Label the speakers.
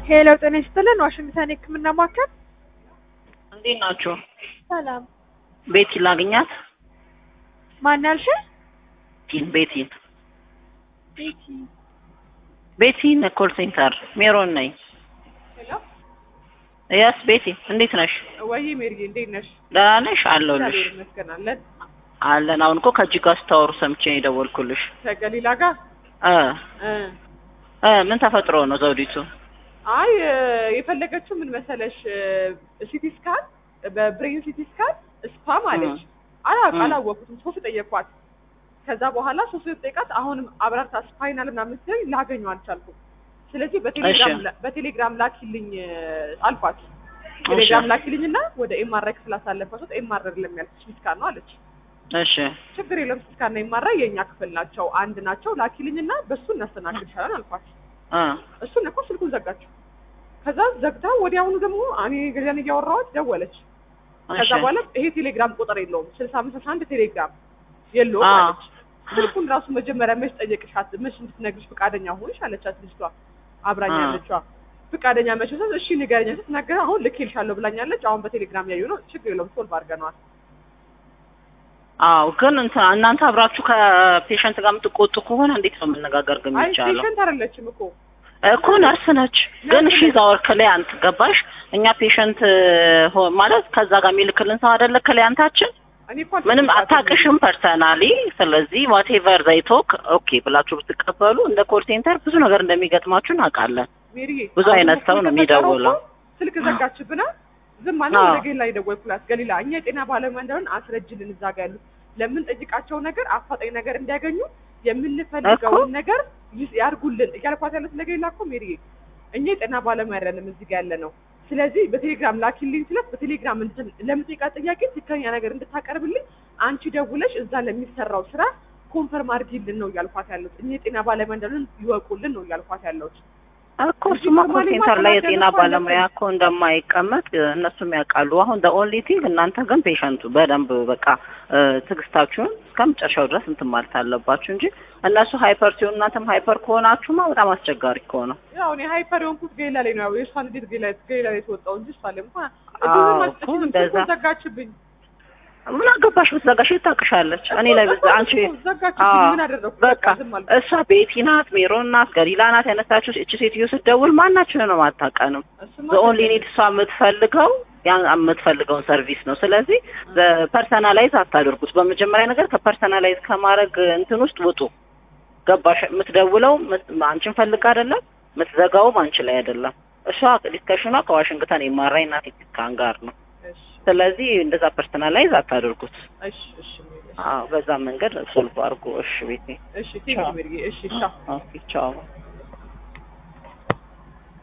Speaker 1: ሄሎ ጤና ይስጥልን ዋሽንግተን የህክምና ማዕከል
Speaker 2: እንዴት ናችሁ?
Speaker 1: ሰላም
Speaker 2: ቤቲ ላግኛት?
Speaker 1: ማን ያልሽ
Speaker 2: ቲን ቤቲን
Speaker 1: ቤቲ
Speaker 2: ቤቲን ኮል ሴንተር ሜሮን ነኝ።
Speaker 1: ሄሎ
Speaker 2: ያስ ቤቲ እንዴት ነሽ?
Speaker 1: ወይ ሜሪ እንዴት ነሽ
Speaker 2: ደህና ነሽ? አለሁልሽ።
Speaker 1: እግዚአብሔር ይመስገን አለን
Speaker 2: አለን። አሁን እኮ ከእጅ ጋር ስታወሩ ሰምቼ ነው የደወልኩልሽ።
Speaker 1: ከገሊላ ጋር
Speaker 2: እ
Speaker 1: እ
Speaker 2: እ ምን ተፈጥሮ ነው ዘውዲቱ?
Speaker 1: አይ እ፣ የፈለገችው ምን መሰለሽ ሲቲ ስካን በብሬን ሲቲ ስካን ስፓም አለች አላውቅ
Speaker 2: እ።
Speaker 1: አላወኩትም ሶስት ጠየኳት ከዛ በኋላ ሶስት ጠይቃት አሁንም አብራርታ ስፓይናል ምናምን ስትለኝ ላገኘው አልቻልኩም ስለዚህ በቴሌግራም
Speaker 2: እሺ።
Speaker 1: ላ- በቴሌግራም ላኪልኝ እ፣ አልኳት ቴሌግራም
Speaker 2: እሺ
Speaker 1: ላኪልኝና ወደ ኤምአርአይ ክፍል አሳለፈሱት ኤምአርአይ ለሚያልፍ ሲቲ ስካን ነው አለች
Speaker 2: እሺ
Speaker 1: ችግር የለም ሲቲ ስካን እና ኤምአርአይ የእኛ ክፍል ናቸው አንድ ናቸው ላኪልኝና በሱ እናስተናግድሻለን አልኳት
Speaker 2: እ
Speaker 1: እሱን እኮ ስልኩን ዘጋችው። ከዛ ዘግታ ወዲያውኑ ደግሞ እኔ ገዛን እያወራኋት ደወለች። ከዛ
Speaker 2: እሺ
Speaker 1: በኋላ ይሄ ቴሌግራም ቁጥር የለውም ስልሳ አምስት አስራ አንድ ቴሌግራም የለውም
Speaker 2: አ
Speaker 1: አለች። ስልኩን ራሱ መጀመሪያ መች ጠየቅሻት መች እንድትነግርሽ ፈቃደኛ ሆንሽ አለቻት ልጅቷ አብራኝ
Speaker 2: አ
Speaker 1: ያለችዋ ፈቃደኛ መች ስትል እሺ ንገረኝ ስትናገር አሁን ልኬልሻለሁ ብላኛለች። አሁን በቴሌግራም ያዩ ነው ችግር የለውም ሶልቭ አድርገነዋል።
Speaker 2: አዎ ግን እንትን እናንተ አብራችሁ ከፔሸንት ጋር የምትቆጡ ከሆነ እንዴት ነው መነጋገር ግን
Speaker 1: አይ
Speaker 2: የሚቻለው?
Speaker 1: ፔሸንት አይደለችም እኮ
Speaker 2: እኮ ነርስ ነች። ግን እሺ ዛወር ክሊያንት ገባሽ? እኛ ፔሸንት ማለት ከዛ ጋር የሚልክልን ሰው አይደለ ክሊያንታችን።
Speaker 1: እኔ እኮ
Speaker 2: ምንም
Speaker 1: አልተቆጣትም።
Speaker 2: አታውቅሽም ፐርሰናሊ። ስለዚህ ዋቴቨር ዘይቶክ ኦኬ ብላችሁ ብትቀበሉ እንደ ኮል ሴንተር ብዙ ነገር እንደሚገጥማችሁ እናውቃለን።
Speaker 1: ሜሪዬ
Speaker 2: ብዙ
Speaker 1: አሁን
Speaker 2: አይነት
Speaker 1: እኮ
Speaker 2: ሰው ነው
Speaker 1: የተፈጠረው
Speaker 2: የሚደውለው።
Speaker 1: እኮ ስልክ ዘጋችብና ዝም አለ።
Speaker 2: አዎ።
Speaker 1: ወደ ገሊላ የደወልኩላት ገሊላ፣ እኛ የጤና ባለሙያ እንደሆን አስረጅልን እዛ ጋ ያሉት ለምንጠይቃቸው ነገር አፋጣኝ ነገር እንዲያገኙ የምንፈልገውን ነገር ይስ- ያርጉልን እያልኳት ያሉት ለገሊላ እኮ ሜሪዬ፣ እኛ የጤና ባለሙያ አይደለም እዚህ ጋ ያለ ነው። ስለዚህ በቴሌግራም ላኪልኝ ስለት በቴሌግራም እንትን ለምጠይቃት ጥያቄ ትክክለኛ ነገር እንድታቀርብልኝ አንቺ ደውለሽ እዛ ለሚሰራው ስራ ኮንፈርም አድርጊልን ነው እያልኳት ያሉት። እኛ የጤና ባለሙያ እንደሆን ይወቁልን ነው እያልኳት ያለሁት።
Speaker 2: እኮ እሱማ ኮል ሴንተር ላይ የጤና ባለሙያ እኮ እንደማይቀመጥ እነሱም ያውቃሉ። አሁን ደ ኦንሊ ቲንግ እናንተ ግን ፔሸንቱ በደንብ በቃ እ፣ ትዕግስታችሁን እስከ መጨረሻው ድረስ እንትን ማለት አለባችሁ እንጂ እነሱ ሃይፐር ሲሆኑ እናንተም ሃይፐር ከሆናችሁማ በጣም አስቸጋሪ እኮ ነው።
Speaker 1: ያው እኔ ሃይፐር የሆንኩት ገሊላ ላይ ነው። ያው የእሷን እንዴት ገሊላ ገሊላ ላይ የተወጣው እንጂ እሷ ላይ እንኳን
Speaker 2: አዎ
Speaker 1: እዱንም
Speaker 2: እኮ
Speaker 1: አልሰጠችኝም።
Speaker 2: እንደዛ
Speaker 1: ስልኩን ዘጋችብኝ።
Speaker 2: ምን አገባሽ ብትዘጋሽ ታውቅሻለች። እኔ ላይ ብዛ አንቺ
Speaker 1: እኮ ዘጋችብኝ።
Speaker 2: አዎ
Speaker 1: ምን አደረኩ?
Speaker 2: በቃ
Speaker 1: ዝም አልኩ።
Speaker 2: እሷ ቤቲ ናት፣ ሜሮን ናት፣ ገሊላ ናት ያነሳችው። እቺ ሴትዮ ስትደውል ማናችንን ነው አታውቀንም።
Speaker 1: እሱማ
Speaker 2: በኦንሊ
Speaker 1: ትክክል
Speaker 2: ኒድ እሷ የምትፈልገው ያን የምትፈልገውን ሰርቪስ ነው። ስለዚህ ፐርሰናላይዝ አታደርጉት። በመጀመሪያ ነገር ከፐርሰናላይዝ ከማድረግ እንትን ውስጥ ውጡ። ገባሽ? የምትደውለው ምት- አንቺን ፈልግ አይደለም፣ የምትዘጋውም አንቺ ላይ አይደለም። እሷ ዲስከሽኗ ከዋሽንግተን የማራኝ ናት ከአን ጋር ነው።
Speaker 1: እሺ
Speaker 2: ስለዚህ እንደዛ ፐርሰናላይዝ አታደርጉት።
Speaker 1: እሺ እሺ ሜሪ፣ እሺ
Speaker 2: አዎ በዛ መንገድ ሶልቭ አድርጎ። እሺ ቤቴ
Speaker 1: እሺ ቴንክ ዩ ሜሪ፣ እሺ ቻው።
Speaker 2: ኦኬ ቻው